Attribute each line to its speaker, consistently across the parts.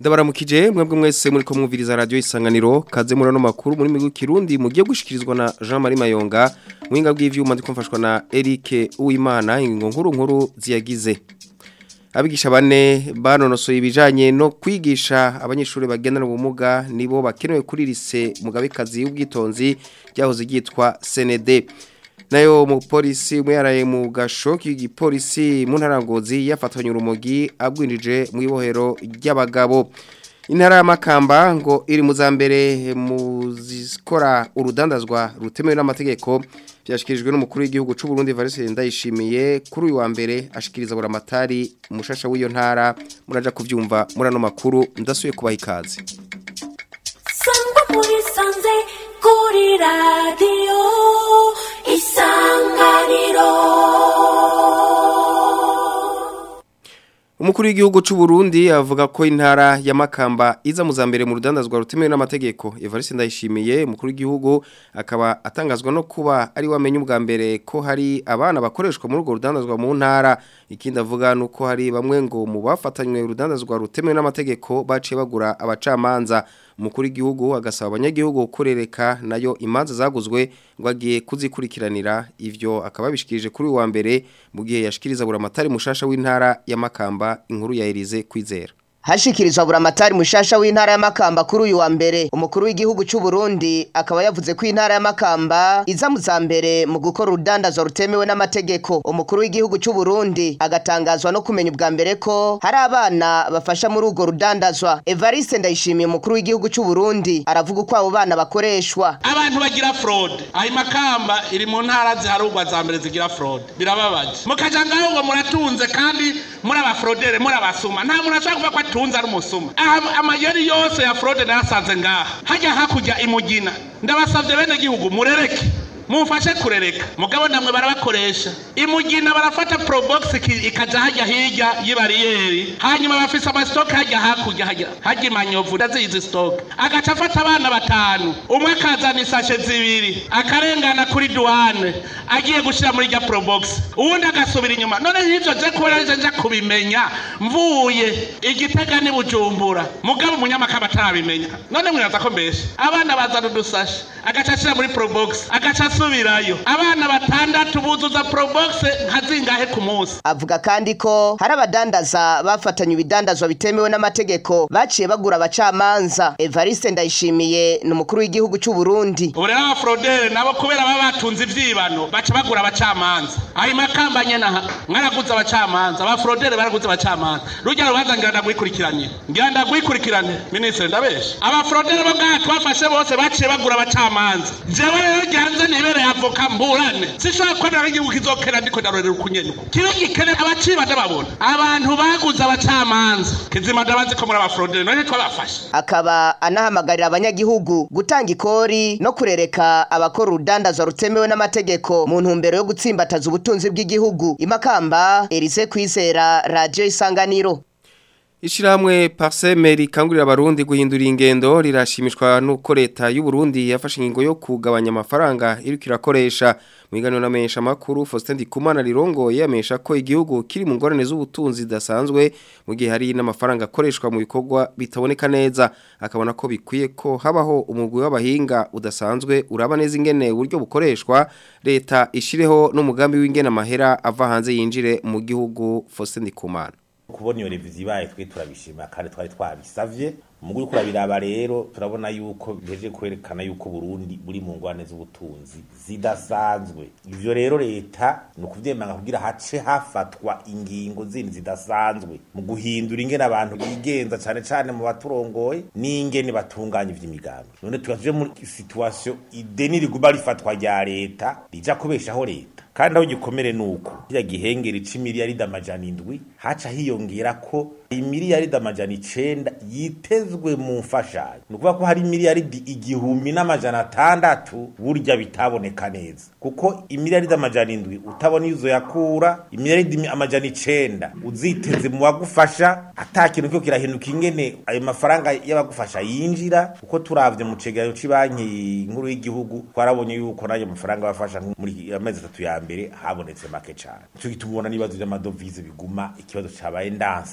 Speaker 1: ndabaramukije mwebwe mwese muri ko mwumviriza radio isanganiro kaze muri no makuru muri migu kirundi mugiye gushikirizwa na Jean Marie Mayonga mwinga bw'ivyuma ndikomfashwa na Eric Uwimana ingingo nkuru nkuru ziyagize abigisha bane banonosoye ibijanye no kwigisha abanyeshuri bagendana ubumuga nibo bakenewe kuri lise mugabekazi y'ubwitonzi ryahoze ryitwa CND nayo mu polisi mwaraye mu gasho k'igipolisi mu ntarangozi yafatanye urumogi abwinjije mu ibohero ry'abagabo intara y'amakamba ngo iri mu za mbere mu zikora urudandazwa rutemewe n'amategeko byashyikirijwe n'umukuru w'igihugu cy'u Burundi Valence Ndayishimiye kuri uyu wa mbere ashikiriza buramatari umushasha w'iyo ntara muraja kuvyumva muri ano makuru ndasuye kubaha ikaze
Speaker 2: sangwa muri sanze kuri radiyo isanganiro
Speaker 1: Umukuru w'igihugu cy'u Burundi avuga ko intara ya Makamba iza mu zambere mu rudandazwa rutemewe n'amategeko Evariste Ndayishimiye umukuru w'igihugu akaba atangazwa no kuba ari wamenye ubwa mbere ko hari abana bakoreshwa muri urwo rudandazwa mu ntara ikindi avuga nuko hari bamwe ngo mu bafatanywe urudandazwa rutemewe n'amategeko baciye bagura abacamanza umukuru w'igihugu agasaba abanyagihugu kurereka nayo imanza zaguzwe ngo agiye kuzikurikiranira ivyo akaba bishikirije kuri uwa mbere mu gihe yashikiriza buramatari mushasha w'intara ya Makamba inkuru ya Elize kwizera
Speaker 3: Hashikirizwa buramatari mushasha w'intara ya Makamba kuri uyu wa mbere umukuru w'igihugu cy'u Burundi akaba yavuze ko intara ya Makamba iza mu mbere mu gukora urudandazwa rutemewe n'amategeko umukuru w'igihugu cy'u Burundi agatangazwa no kumenya ubwa mbere ko hari abana bafasha muri urwo rudandazwa Evariste Ndayishimiye umukuru w'igihugu cy'u Burundi aravuga uko abo bana bakoreshwa
Speaker 4: abantu bagira fraud ayi Makamba iri mu ntara ziharugwa za mbere zigira fraud birababaje mukaja ngaho ngo muratunze kandi muri abafrodere muri abasuma nta muntu ashaka kuvuga ko atunze ari umusuma amayeri yose ya fraude nayasanze ngaha hajya hakurya imugina ndabasavye bene gihugu murereke mumfashe kurereka mugabo namwe barabakoresha imugina barafata probox ikaja hajya hirya y'ibariyeri hanyuma bafise amastoke hajya hakurya hajya hajya imanyovu ndazizi stoke agaca afata abana batanu umwe akazana isashe zibiri akarengana kuri duwane agiye gushira muri rya probox uwundi agasubira inyuma none hivyo je kubera je nja kubimenya mvuye igitega ni bujumbura mugabo umunyamakamba atarabimenya none mwiraza ko mbeshe abana bazana udusashe agaca ashira muri probox agaca asubirayo abana batandatu buzuza probox nka zingahe ku munsi
Speaker 3: avuga kandi ko hari abadandaza bafatanye ibidandazwa bitemewe n'amategeko baciye bagura abacamanza Evariste Ndayishimiye ni umukuru w'igihugu cy'u Burundi
Speaker 4: ubu rero abafrodere nabo kubera baba batunze ivyibano baca bagura abacamanza ayo makamba nyene mwaraguze abacamanza abafrodere baraguze abacamanza rujya rubanza ngira ndagwikurikiranye ngira ndagwikurikirane minisitiri ndabesha abafrodere bo ngaha twafashe bose baciye bagura abacamanza jewe rero ryanze nibere avoka mburane sishobora kwemera ko igihugu kizokera ndiko ndarorera ukunyene uko kibe gikene abaciba ndababona abantu baguze abacamanza kizima ndabazi ko muri abafrodere none twabafashe
Speaker 3: akaba anahamagarira abanyagihugu gutanga ikori no kurereka abakora urudandazwa rutemewe n'amategeko mu ntumbero yo gutsimbataza ubutunzi bw'igihugu imakamba Elise kwizera radio isanganiro
Speaker 1: Ishiramwe Parsemeri kangurira abarundi guhindura ingendo rirashimishwa nuko leta y'u Burundi yafashe ingingo yo kugabanya amafaranga iri kirakoresha mwiganiro na mesha makuru Faustin Ndikumana rirongoye amesha ko igihugu kiri mu ngorane z'ubutunzi dasanzwe mu gihe hari n'amafaranga akoreshwa mu bikorwa bitaboneka neza akabona ko bikwiye ko habaho umugwi w'abahinga udasanzwe uraba neza ingene uburyo bukoreshwa leta ishireho n'umugambi w'ingene amahera ava hanze yinjire mu gihugu Faustin Ndikumana
Speaker 5: kubona iyo revizi ibaye twe turabishima kandi twari twabisavye mugu yuko urabiraba rero turabona yuko biheje kwerekana yuko Burundi buri mu ngwane z'ubutunzi zidasanzwe ivyo rero leta ni ukuvyemanga kugira hace hafatwa ingingo zindi zidasanzwe mu guhindura ingene abantu bigenza cane cane mu baturongoye n'ingene batunganya ivy'imigambi none tugaje muri situation ideni riguma rifatwa rya leta rija kubeshaho leta kandi aho gikomere nuko kiriya gihengeri c'imiliyaridi amajana indwi haca hiyongera ko imiliyaridi amajana icenda yitezwe mu mfashanyo ni ukuvuga ko hari imiliyaridi igihumbi n'amajana atandatu burya bitaboneka neza kuko imiliyaridi amajana indwi utabona iyo uzoyakura imiliyaridi amajana icenda uziteze mu bagufasha ata kintu cyo kirahinduka ingene ayo mafaranga y'abagufasha yinjira kuko turavye mu cegeranyo c'banki nkuru y'igihugu twarabonye yuko n'ayo mafaranga bafasha muri amezi atatu ya mbere habonetse make cane ico gituma ubona n'ibibazo vy'amadovize biguma ikibazo cabaye ndanse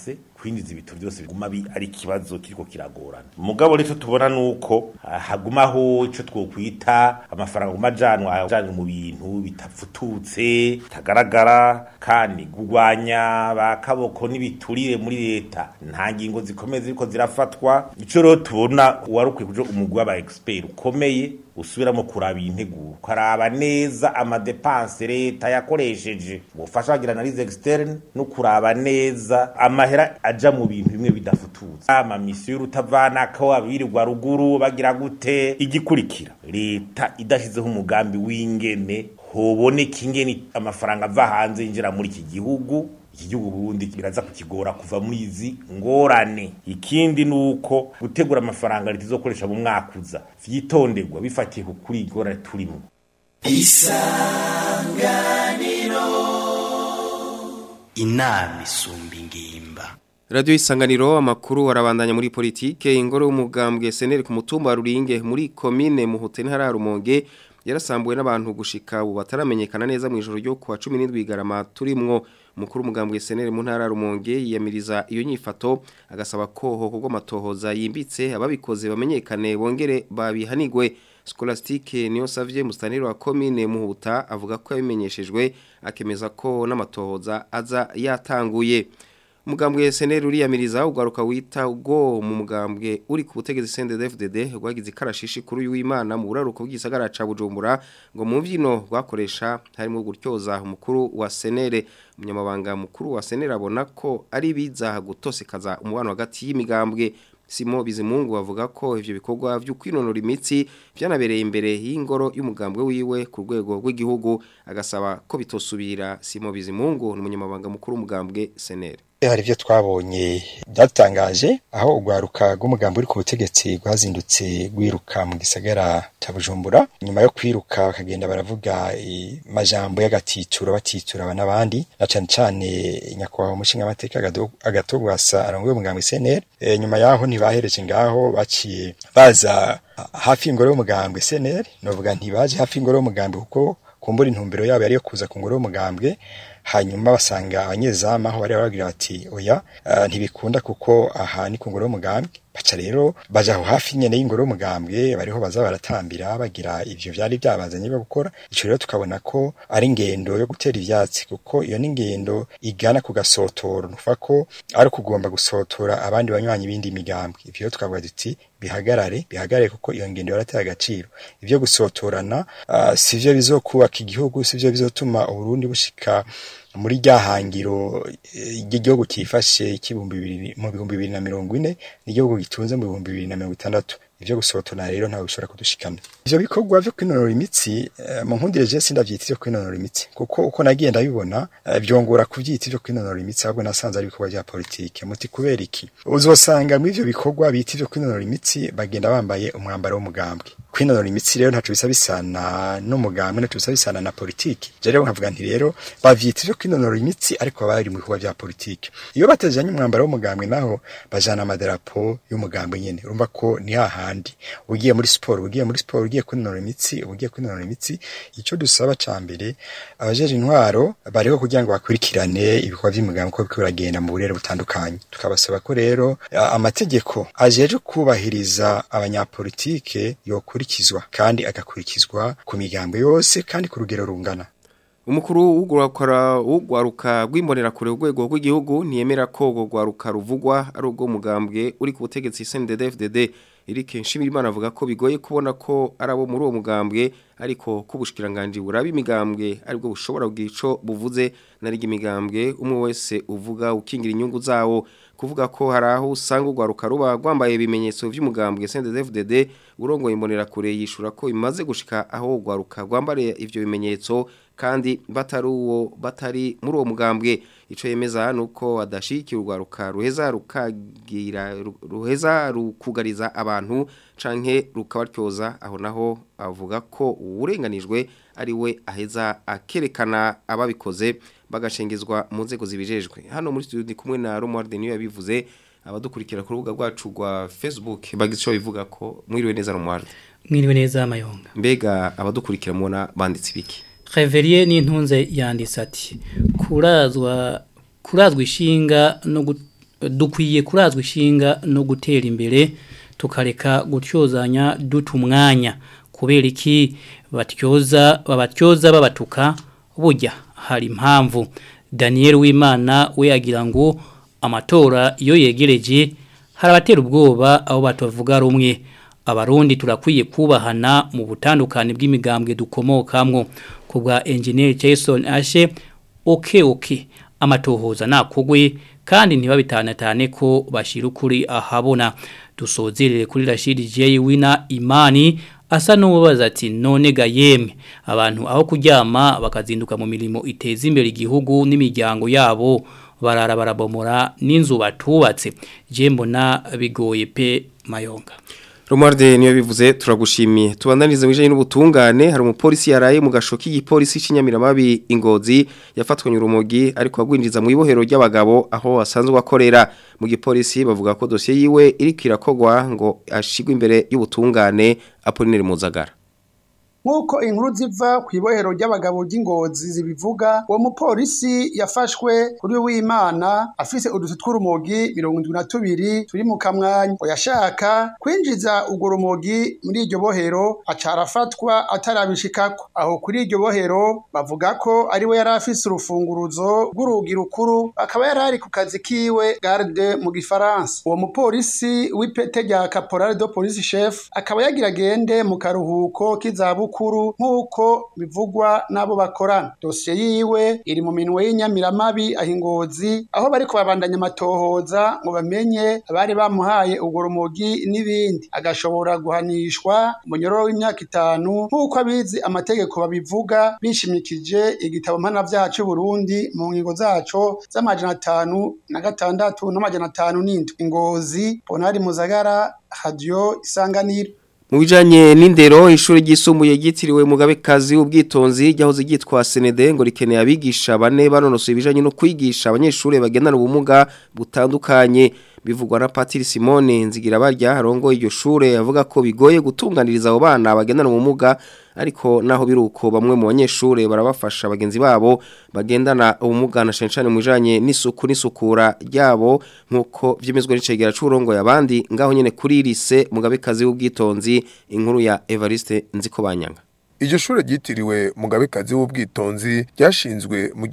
Speaker 5: kwinjiza ibintu byose biguma bi- ari ikibazo kiriko kiragorana mugabo rero tubona nuko ah, hagumaho ico twokwita amafaranga aguma ajanwa ajanwa mu bintu bitafututse bitagaragara kandi kurwanya ba kaboko n'ibiturire muri leta nta ngingo zikomeye ziriko zirafatwa ico rero tubona wari ukwiye kuja umugwi w'aba expert ukomeye usubiramo kuraba iyi nteguro ukaraba neza amadepanse leta yakoresheje ubufasha bagira analize externe no kuraba neza amahera aja mu bintu bimwe bidafututse amamisiyo y'urutavanako abirirwa ruguru bagira gute igikurikira leta idashyizeho umugambi w'ingene hoboneka ingene amafaranga ava hanze yinjira muri iki gihugu iki gihugu Burundi biraza kukigora kuva muri izi ngorane ikindi nuko gutegura amafaranga leta izokoresha mu mwaka uza vyitonderwa bifatiye ku kuri iyi ngorane turimo
Speaker 6: inama isumba ingimba
Speaker 1: Radio Isanganiro amakuru arabandanya muri politike ingoro y'umugambwe seneri ku mutumba wa Ruringe muri commune Muhute ntara ya Rumonge yarasambuwe n'abantu gushika ubu bataramenyekana neza mu ijoro ryo kuwa 17 Garama turimwo mukuru umugambwe seneri mu ntara ya Rumonge yiyamiriza iyo nyifato agasaba ko hoko matohoza yimbitse ababikoze bamenyekane bongere babihanigwe Scholastique niyo savye mustaniro wa commune Muhuta avuga ko yabimenyeshejwe akemeza ko n'amatohoza aza yatanguye Mugambwe SNL uriyamiriza ugaruka wita ubwo mu mugambwe uri ku butegetsi CNDD-FDD rwagize ikarashishi kuri uyu w'Imana mu buraruko bw'isagara ca Bujumbura ngo mu mvyino rwakoresha harimo gutyoza umukuru wa SNL umunyamabanga mukuru wa SNL abona ko ari biza gutosekaza umubano hagati y'imigambwe Simo Bizimungu avuga ko ivyo bikorwa vyo kwinonora imitsi byanabereye imbere y'ingoro y'umugambwe wiwe ku rwego rw'igihugu agasaba ko bitosubira Simo Bizimungu ni umunyamabanga mukuru w'umugambwe SNL
Speaker 7: hari ibyo twabonye byatangaje aho urwaruka rw'umugambi uri ku butegetsi rwazindutse rwiruka mu gisagara cya bujumbura nyuma yo kwiruka bakagenda baravuga amajambo y'agatituro batitura aba n'abandi na cyane cyane nyakubahwa umushinga amateka agatogwasa arongoye umugambi cnr e, nyuma yaho ntibahereje ngaho baciye baza hafi y'ingoro y'umugambwe cnr novuga ntibaje hafi y'ingoro y'umugambwe kuko kumbura intumbero yabo yari yo kuza ku ngoro y'umugambwe hanyuma basanga abanyezamu aho bari baragira bati oya uh, ntibikunda kuko aha ni ku ngoro y'umugambwe baca rero baja aho hafi nyene y'ingoro y'umugambwe bariho baza baratambira bagira ivyo vyari byabazanye byo gukora ico rero tukabona ko ari ingendo yo gutera ivyatsi kuko iyo ni ingendo igana ku gasotoro nufa ko ari kugomba gusotora abandi banywanyi bindi migambwe ivyo rero tukavuga duti bihagarare bihagarare kuko iyo ngendo yarateye agaciro ivyo gusotorana uh, sivyo bizokubaka igihugu sivyo bizotuma uburundi bushika muri rya hangiro igihugu cyifashe k'ibihumbi bibiri mu bihumbi bibiri na mirongo ine n'igihugu gitunze mu bihumbi bibiri na mirongo itandatu ivyo gusotona rero ntawe bishobora kudushikana ivyo bikorwa vyo kwinonora imitsi mu nkundire je sindavyita vyo kwinonora imitsi kuko uko nagiye ndabibona vyongora kuvyita vyo kwinonora imitsi ahubwo nasanze ari ibikorwa vya politike muti kubera iki uzosanga mu ivyo bikorwa bita vyo kwinonora imitsi bagenda bambaye umwambaro w'umugambwe kwinonora imitsi rero ntaco bisa bisana n'umugambwe ntaco bisa bisana na politike je rero nkavuga nti rero bavyita vyo kwinonora imitsi ariko bari mu bikorwa vya politike iyo batejanye umwambaro w'umugambwe naho bajana amadarapo y'umugambwe nyene urumva ko ni hahandi ugiye muri siporo ugiye muri siporo ugiye kwinonora imitsi ugiye kwinonora imitsi ico dusaba ca mbere abajeje intwaro bariho kugira ngo bakurikirane ibikorwa vy'umugambwe ko biriko biragenda mu burere butandukanye tukabasaba ko rero amategeko ajeje kubahiriza abanyapolitike yokurikizwa kandi agakurikizwa ku migambo yose kandi ku rugero rungana
Speaker 1: Umukuru w'ugwaruka w'ugwaruka rw'imbonera kure urwego rw'igihugu ntiyemera ko ugwaruka ruvugwa ari ubwo mugambwe uri ku butegetsi CNDD-FDD Eric Nshimirimana avuga ko bigoye kubona ko arabo muri uwo mugambwe ariko kubushikiranganje buraba imigambwe aribwo bushobora bwico buvuze narigi imigambwe umwe wese uvuga ukingira inyungu zawo kuvuga ko hari aho usanga ugwaruka ruba rwambaye ibimenyetso vy'umugambwe CNDD-FDD urongoye imbonera kure yishura ko imaze gushika aho ugwaruka rwambare ivyo bimenyetso kandi batari uwo batari muri uwo mugambwe ico yemeza nuko adashikira urwaruka ruheza rukagira ruheza rukugariza abantu canke rukabaryoza aho naho avuga ko uburenganijwe ari we aheza akerekana ababikoze bagashengezwa mu nzego zibijejwe hano muri studio ndi kumwe na Romuald niyo yabivuze abadukurikira ku rubuga rwacu rwa Facebook bagize ico bivuga ko mwiriwe neza Romuald
Speaker 8: mwiriwe neza amayonga
Speaker 1: mbega abadukurikira mubona banditse ibiki
Speaker 8: Reveriye n'intunze yanditse ati kurazwa kurazwa ishinga no dukwiye kurazwa ishinga no gutera imbere tukareka gutyozanya duta umwanya kubera iki batyoza babatyoza babatuka burya hari impamvu Daniel Wimana we yagira ngo amatora iyo yegereje hari abatera ubwoba aho batavuga rumwe abarundi turakwiye kubahana mu butandukane bw'imigambwe dukomokamwo ku bwa engineer Jason Ashe oke oke amatohoza nakugwe kandi ntibabitanatane ko bashira ukuri ahabona dusozerere kuri Rashid J Wina Imani asa n'ubaza ati none ga yemwe abantu aho kuryama bakazinduka mu mirimo iteza imbere igihugu n'imiryango yabo barara barabomora n'inzu batubatse je mbona bigoye pe mayonga
Speaker 1: Romualde niyo bivuze turagushimiye tubandanize mwijanye n'ubutungane hari umupolisi yaraye mu gasho k'igipolisi cy'inyamiramabi ingozi yafatwanye urumogi ariko agwinjiza mu ibohero ry'abagabo aho asanzwe akorera mu gipolisi bavuga ko dosiye yiwe iri kwirakogwa ngo ashigwe imbere y'ubutungane Apollinaire Muzagara
Speaker 9: nk'uko inkuru ziva ku ibohero ry'abagabo ry'ingozi zibivuga uwo mupolisi yafashwe kuri w'imana afise uduti tw'urumogi mirongo indwi na tubiri turi mu kamwanya ngo yashaka kwinjiza urwo rumogi muri iryo bohero aca arafatwa atarabishikako aho kuri iryo bohero bavuga ko ari we yari afise urufunguruzo rw'urugi rukuru akaba yari ari ku kazi kiwe garde mu gifaransa uwo mupolisi w'ipete rya caporal de police chef akaba yagira agende mu karuhuko k'izabuku bukuru nk'uko bivugwa n'abo bakorana dosiye yiwe iri mu minwe y'inyamiramabi ahingozi aho bari kubabandanya amatohoza ngo bamenye abari bamuhaye urwo rumogi n'ibindi agashobora guhanishwa umunyororo w'imyaka itanu nk'uko abizi amategeko babivuga bishimikije igitabo mpanavyaha c'u Burundi mu ngingo zaco z'amajana atanu na gatandatu n'amajana atanu n'indwi ingozi Bonari Muzagara Radio Isanganiro
Speaker 1: Mu bijanye n'indero ishuri ryisumbuye ryitiriwe Mugabekazi ubwitonzi ryahoze ryitwa Senede ngo rikeneye abigisha bane banonosoye ibijanye no kwigisha abanyeshuri bagendana ubumuga butandukanye bivugwa na Patiri Simone nzigira barya harongo iryo shure avuga ko bigoye gutunganiriza abo bana bagendana ubumuga ariko naho biruko bamwe mu banyeshure barabafasha bagenzi babo bagendana ubumuga na shenshane mu bijanye n'isuku n'isukura ryabo nkuko vyemezwa n'icegera c'urongo yabandi ngaho nyene kuri rise mugabekazi w'ubwitonzi inkuru ya Evariste Nzikobanyanga
Speaker 10: Iryo shure ryitiriwe mugabekazi w'ubwitonzi ryashinzwe mu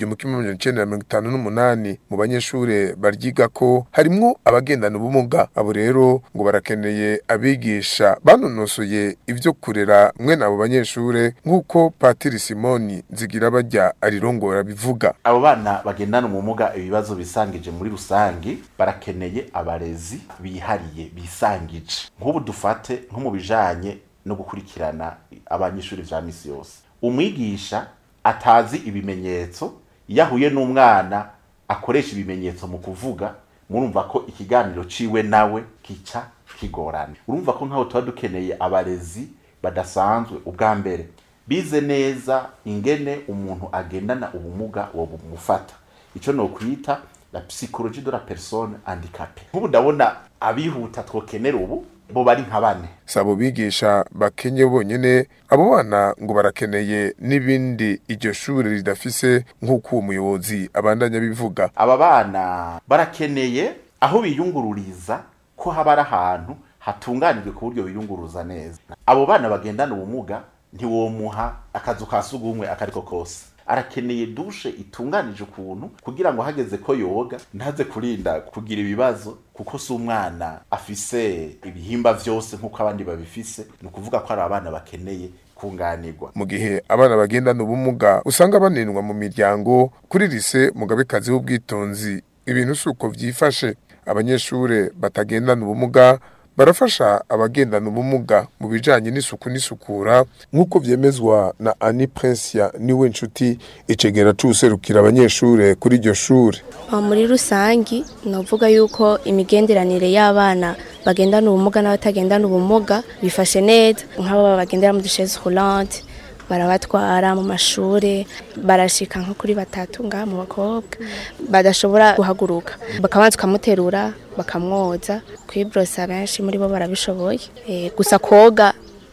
Speaker 10: 1958 mu banyeshure baryiga ko harimwo abagendana ubumuga abo rero ngo barakeneye abigisha banonosoye ivyo kurera mwene abo banyeshure nk'uko Patiri Simoni nzigira bajya arirongora bivuga
Speaker 5: abo bana bagendana ubumuga ibibazo bisangije muri rusangi barakeneye abarezi bihariye bisangije nk'ubu dufate nko mu bijanye no gukurikirana abanyeshuri vya misi yose umwigisha atazi ibimenyetso yahuye n'umwana akoresha ibimenyetso mu kuvuga murumva ko ikiganiro ciwe nawe kica kigorana urumva ko nkaho tuba dukeneye abarezi badasanzwe ubwa mbere bize neza ingene umuntu agendana ubumuga wo bumufata ico no kwita la psychologie de la personne handicapée nk'ubu ndabona abihuta twokenera ubu bo bari nka bane
Speaker 10: sabo bigisha bakenye bonyene abo bana ngo barakeneye n'ibindi iryo shure ridafise nk'uko uwo muyobozi abandanya bivuga
Speaker 5: aba bana barakeneye aho biyungururiza ko haba ari ahantu hatunganijwe ku buryo biyunguruza neza abo bana bagendana ubumuga ntiwomuha akazu ka sugumwe akariko kose arakeneye dushe itunganije ukuntu kugira ngo hageze ko yoga ntaze kurinda kugira ibibazo kuko si umwana afise ibihimba vyose nk'uko abandi babifise ni ukuvuga ko ari abana bakeneye kunganirwa
Speaker 10: mu gihe abana bagendana ubumuga usanga banenwa mu miryango kuri rise mugabekazi w'ubwitonzi ibintu si uko vyifashe abanyeshure batagendana ubumuga barafasha abagendana ubumuga mu bijanye n'isuku n'isukura nk'uko vyemezwa na Ani Prince niwe nshuti icegera c'userukira abanyeshure kuri iryo shure
Speaker 11: muri rusangi novuga yuko imigenderanire y'abana bagendana ubumuga n'abatagendana ubumuga bifashe neza nk'abo bagendera mu dusheze roulantes barabatwara mu mashure barashika nko kuri batatu ngaha mu bakobwa badashobora guhaguruka bakabanza ukamuterura bakamwoza kwibrosa benshi muri bo barabishoboye e, gusa koga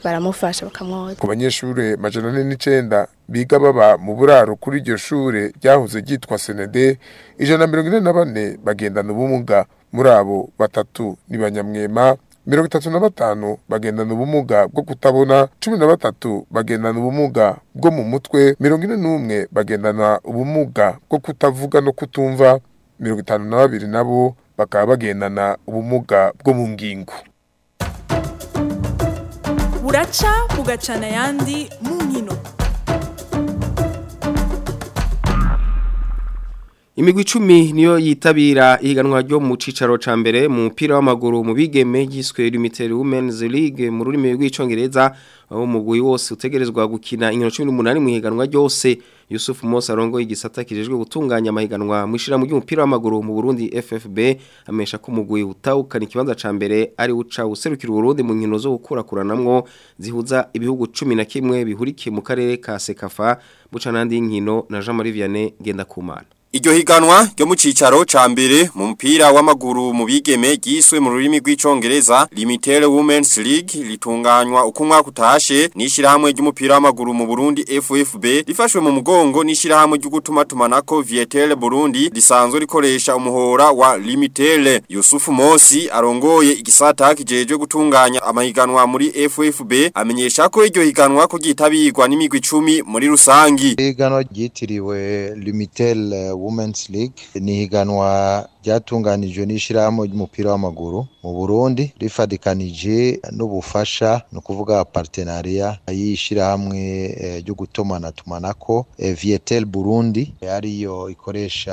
Speaker 11: baramufasha bakamwoza
Speaker 10: ku banyeshure majana ane n'icenda biga baba mu buraro kuri iryo shure ryahoze ryitwa senede ijana na mirongo ine na bane bagendana ubumuga muri abo batatu ni banyamwema mirongo itatu na batanu bagendana ubumuga bwo kutabona cumi na batatu bagendana ubumuga bwo mu mutwe mirongo ine n'umwe bagendana ubumuga bwo kutavuga no kutumva mirongo itanu na babiri nabo bakaba bagendana ubumuga bwo mu ngingo
Speaker 12: buraca bugacana ayandi mu nkino
Speaker 1: Imigwi icumi niyo yitabira ihiganwa ryo mu cicaro ca mbere mu mupira w'amaguru mu bigeme yiswe Limited Women's League mu rurimi rw'icongereza aho umugwi wose utegerezwa gukina inkino 18 mu higanwa ryose Yusuf Musa arongo igisata kijejwe gutunganya amahiganwa mu ishira mu ry'umupira w'amaguru mu Burundi FFB amesha ko umugwi utawukana ikibanza ca mbere ari uca userukira Burundi mu nkino zo gukurakuranamwo zihuza ibihugu 11 bihurikiye mu karere ka Sekafa buca nandi nkino na Jean Marie Vianney genda kumana
Speaker 13: Iryo higanwa ryo mu cicaro ca mbere mu mpira w'amaguru mu bigeme giswe mu rurimi rw'icongereza Limited Women's League litunganywa uko umwaka utashe n'ishirahamwe ry'umupira w'amaguru mu Burundi FFB rifashwe mu mugongo n'ishirahamwe ryo gutuma tumanako Vietel Burundi risanzwe rikoresha umuhora wa Limited Yusuf Mosi arongoye igisata kijeje gutunganya amahiganwa muri FFB amenyesha ko iryo higanwa ko gitabirwa n'imigwi 10 muri rusangi
Speaker 14: Higanwa ryitiriwe Limited Women's League ni higanwa ryatunganijwe n'ishirahamwe ry'umupira w'amaguru mu Burundi rifadikanije n'ubufasha no kuvuga partenaria y'ishirahamwe ryo eh, gutomana tumanako eh, Vietel Burundi ariyo ikoresha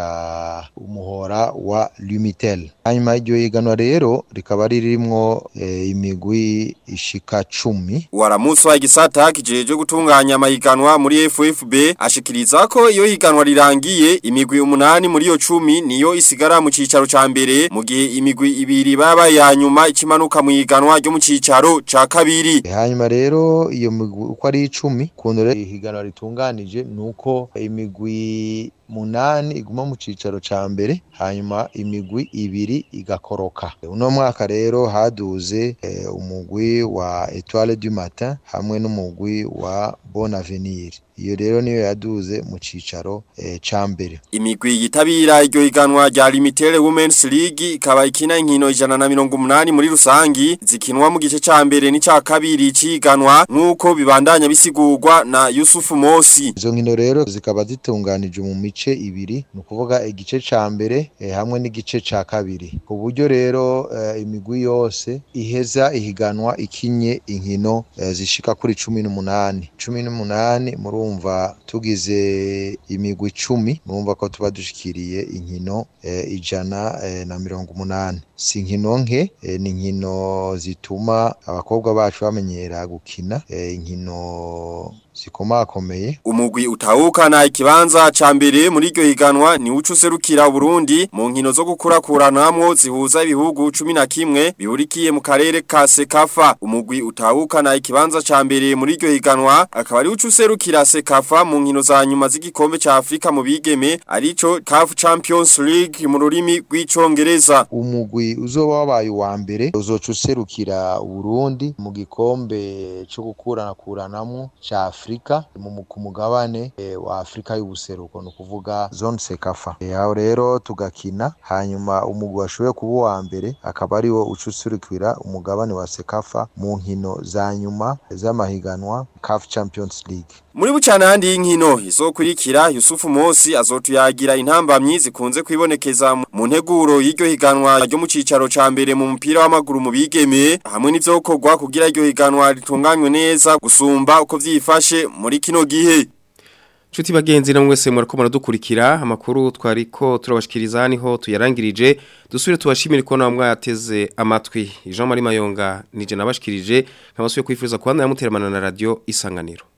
Speaker 14: umuhora wa Lumitel hanyuma iryo higanwa rero rikaba ririmwo eh, imigwi ishika cumi
Speaker 13: waramuswa igisata kijeje gutunganya amahiganwa muri FFB ashikiriza ko iyo higanwa rirangiye imigwi umunani muri yo cumi niyo isigara mu cicaro ca mbere mu gihe imigwi ibiri baba ya nyuma ikimanuka mu higanwa ryo mu cicaro ca kabiri
Speaker 14: hanyuma rero iyo migwi uko ari icumi kuntu rero ihiganwa ritunganije nuko imigwi munani iguma mu cicaro ca mbere hanyuma imigwi ibiri igakoroka uno mwaka rero haduze eh, umugwi wa Etoile du Matin hamwe n'umugwi wa Bon Avenir iyo rero niyo yaduze mu cicaro eh, ca mbere
Speaker 13: imigwi yitabira iryo higanwa rya Limited Women's League ikaba ikina inkino ijana na mirongo umunani muri rusangi zikinwa mu gice ca mbere n'ica kabiri ciganwa nk'uko bibandanya bisigurwa na Yusuf Mosi
Speaker 14: izo nkino rero zikaba zitunganije mu mice ibiri ni ukuvuga igice ca mbere eh, hamwe n'igice ca kabiri ku buryo rero eh, imigwi yose iheza ihiganwa ikinye inkino eh, zishika kuri cumi n'umunani cumi n'umunani murumva tugize imigwi icumi murumva ko tuba dushikiriye inkino eh, ijana eh, na mirongo umunani si inkino nke eh, ni inkino zituma abakobwa bacu bamenyera gukina eh, inkino zikomakomeye
Speaker 13: umugwi utahukana ikibanza ca mbere muri iryo higanwa ni uco userukira Burundi mu nkino zo gukurakuranamwo zihuza ibihugu 11 bihurikiye mu karere ka Sekafa umugwi utahukana ikibanza ca mbere muri iryo higanwa akaba ari uco userukira Sekafa mu nkino za nyuma z'igikombe ca Afrika mu bigeme arico CAF Champions League mu rurimi rw'icongereza
Speaker 14: umugwi uzoba wabaye uwa mbere uzoca userukira Burundi mu gikombe cyo gukuranakuranamwo ca Afrika mu ku mugabane e, wa Afrika y'ubuseruko no kuvuga zone Sekafa e, aho rero tugakina hanyuma umugwi washoboye kuba uwa mbere akaba ari wo ucusurikira umugabane wa Sekafa mu nkino za nyuma z'amahiganwa CAF Champions League
Speaker 13: muri bucana handi y'inkino izokurikira Yusufu Mosi azotuyagira intambamyi zikunze kwibonekeza mu nteguro y'iryo higanwa ryo mu cicaro ca mbere mu mupira w'amaguru mu bigeme hamwe n'ivyokorwa kugira iryo higanwa ritunganywe neza gusumba uko vyifashe muri kino gihe
Speaker 1: Chuti bagenzi na mwese mwariko muradukurikira amakuru twariko turabashikiriza niho tuyarangirije dusubire tubashimire ko namwe yateze amatwi Jean Marie Mayonga nije nabashikirije nkabasuye kwifuriza kuba namuteramana na radio isanganiro